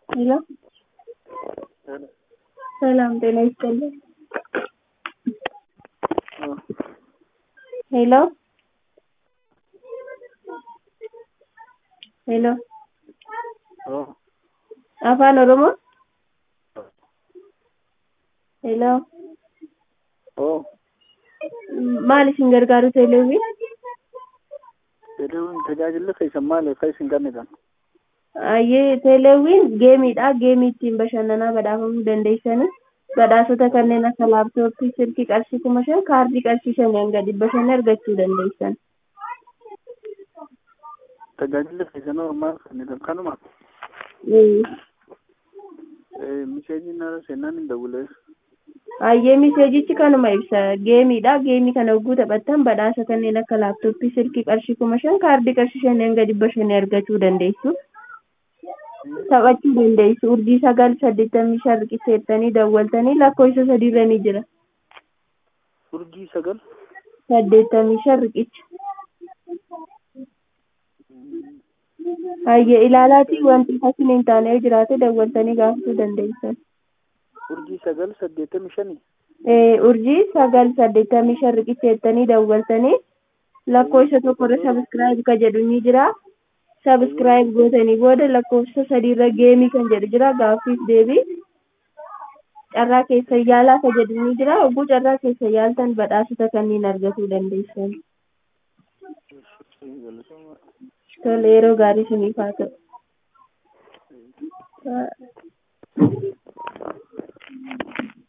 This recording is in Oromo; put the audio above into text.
ሄሎ ሰላም ጤና ይስጥልኝ። ሄሎ ሄሎ afaan oromoo ሄሎ maal isin gargaaru teeleewwiin Teeleewwiin tajaajilli keessan maali? Kan isin kennitan? ayyee teeleewwiin geemiidha geemii ittiin bashannanaa badhaafamuu dandeessani badhaasota kanneen akka laaptooppii silkii qarshii kuma shan kaardii qarshii shanii hanga dhibba shanii argachuu dandeessan Tajaajilli keessan hoo maal kennitan? Kanuma miseejiin nara seenaan hin dawulee. ayyee miseejichi kanuma ibsa geemiidha geemii kana hogguu taphattan badhaasa kanneen akka laaptooppii silkii qarshii kuma shan kaardii qarshii shanii hanga dhibba shanii argachuu dandeessu taphachuu dandeessu urjii sagal saddeettamii shan riqicheettanii dawwaltanii lakkoofsa sadiirra ni jira Urjii sagal saddeettamii shan riqicha hayyee ilaalaatii wanti fakkiin hin taane yoo jiraate dawwaltanii gaafachuu dandeessan urjii sagal saddeettamii shanii Eh, urjii sagal saddeettamii shan riqicheettanii dawwaltanii lakkoofsa tokkorra sabiskiraayib ka jedhu ni jira sabiskiraayib gootanii booda lakkoofsa sadiirra geemii kan jedhu jira gaaffiif deebii carraa keessa yaalaa ka jedhu ni jira hogguu carraa keessa yaaltan badhaasota kanneen argachuu dandeessan tole yeroo gaarii siniif haa ta'u